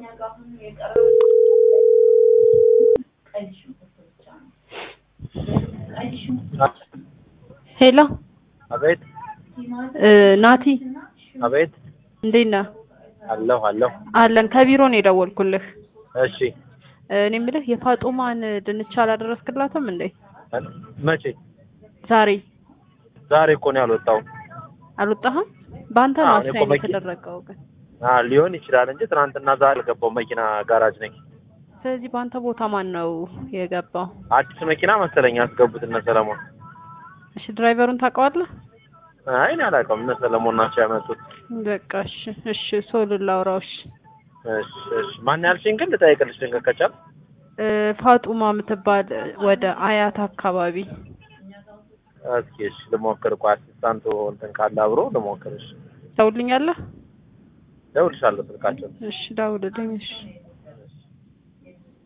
ሄሎ አቤት እ ናቲ አቤት እንዴት ነህ? አለሁ አለሁ። አለን ከቢሮ ነው የደወልኩልህ። እሺ እ እኔ የምልህ የፋጡማን ድንች አላደረስክላትም እንዴ? መቼ? ዛሬ ዛሬ እኮ ነው ያልወጣው። አልወጣህም? በአንተ ነው አዎ፣ እኔ እኮ አሳይን መኪ- የተደረገው ግን። አ ሊሆን ይችላል እንጂ ትናንትና ዛሬ አልገባው መኪና ጋራጅ ነኝ። ስለዚህ በአንተ ቦታ ማን ነው የገባው? አዲስ መኪና መሰለኝ ያስገቡት እነ ሰለሞን። እሺ ድራይቨሩን ታውቀዋለህ? አይ እኔ አላውቀውም። እነ ሰለሞን ናቸው ያመጡት። በቃ እሺ እሺ ሶል ላውራው እሺ እሺ እሺ። ማን ያልሽኝ ግን ልጠይቅልሽ ድንገት ከቻል እ ፋጡማ የምትባል ወደ አያት አካባቢ እስኪ እሺ ልሞክር። እኮ አሲስታንቱ እንትን ካለ አብሮ ልሞክር። እሺ ደውልኛለህ? ደውልሻለሁ ስልካቸው እሺ ደውልልኝ እሺ